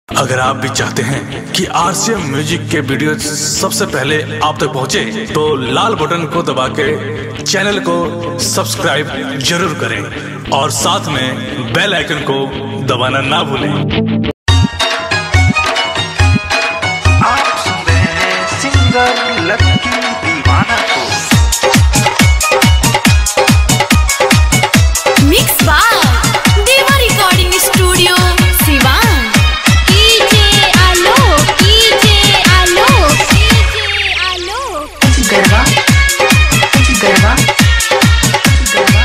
अगर आप भी चाहते हैं कि आरसीएम म्यूजिक के वीडियो सबसे पहले आप तक पहुंचे, तो लाल बटन को दबा के चैनल को सब्सक्राइब जरूर करें और साथ में बेल आइकन को दबाना ना भूलें आप सुन रहे हैं सिंगर लक्की दीवाना को mix by Deva recording studio Siwan DJ Alok DJ Alok DJ Alok गरबा गरबा गरबा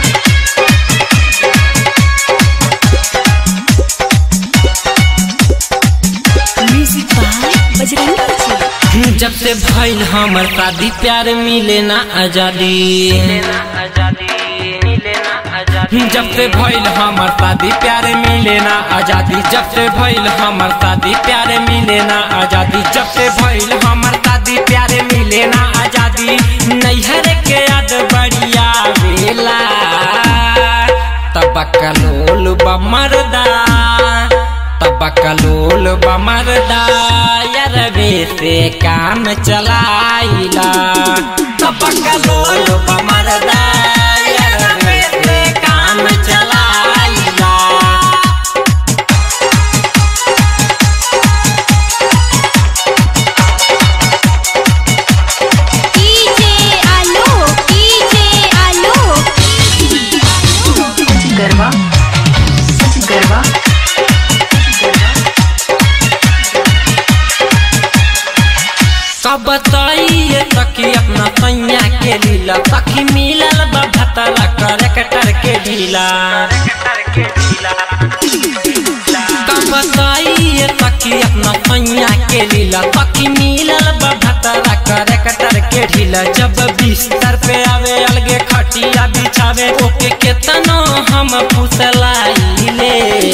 म्यूजिक बाय बजरंगी जी जब से भइल हमर शादी प्यार मिले ना आजादी जब से भइल हमर शादी प्यार मिले ना आजादी जब से भइल हमर शादी प्यार मिले ना आजादी जब से भइल हमर शादी प्यार मिले ना आजादी नैहर के याद बढ़िया वेला तबकलोल बमरदा तबकलोल बमरदा यरवे से काम चलाइला तबकलोल बमरदा यरवे से काम चलाइला डीजे आलोक डीजे आलोक गरबा गरबा कब बताइए तकी अपना सैया के लीला तकी मिलल बा भतला करेक्टर के ढीला कब बताइए तकी अपना सैया के लीला तकी मिलल बा भतला करेक्टर के ढीला जब बिस्तर पे आवे अलगे खटिया बिछावे ओके केतनो हम फुसलाइले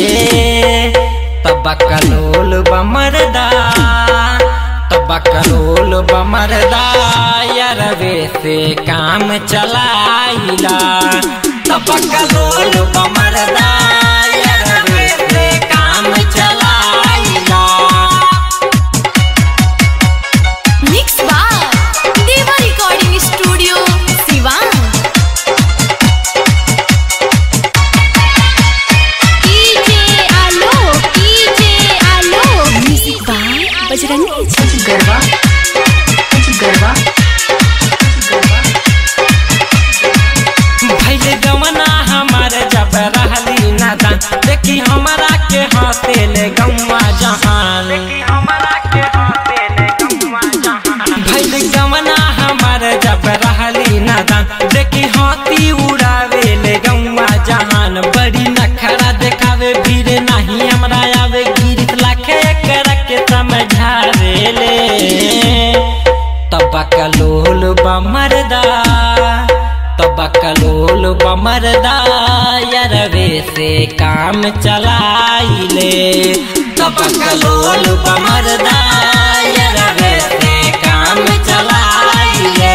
तबकलोल बमरदा तबकलोल बमरदा यरवे से काम चलाइला तबकलोल बमरदा यरवे से काम चलाइला mix by Deva recording studio Siwan DJ Alok DJ Alok music by Bajrangi ji गरबा गरबा गरबा भैल गवना हमार जब रहली नादान देखी हमारा के हंसे ले गौवा जहान भैल गवना हमार जब रहली नादान देखी हाथी उड़ावे ले गौवा जहान बड़ी नखरा देखावे भीड़ नहीं हमरा आवे गिरित लाखे कर के समझावे ले तबकलोल बमरदा तबकलोल बमरदा यरवे से काम चलाइले तबकलोल बमरदा यरवे से काम चलाइले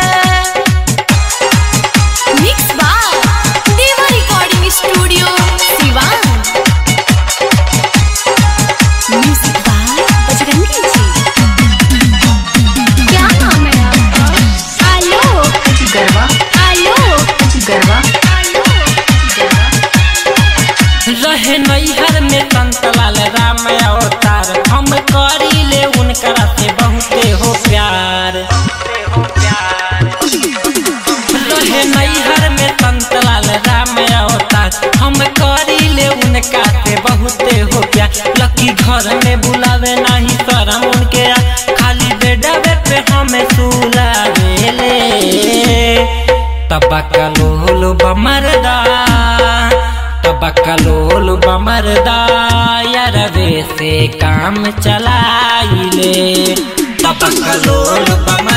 mix by Deva recording studio Siwan music by Bajrangi ji क्या नाम है आपका आलोक गरबा आलोक गरबा गरबा रहे नैहर में संतलाल राम अवतार हम करी ले उनकरा से बहुते हो प्यार रहे नैहर में संतलाल राम अवतार हम करी ले उनका से बहुते हो प्यार लकी घर में बुलावे नहीं शरम उनके आ, खाली बेडवे पे हमें सुलावे ले तबकलोल बमरदा तबकलोल बमरदा यरवे से काम चलाइले तबकलोल बमरदा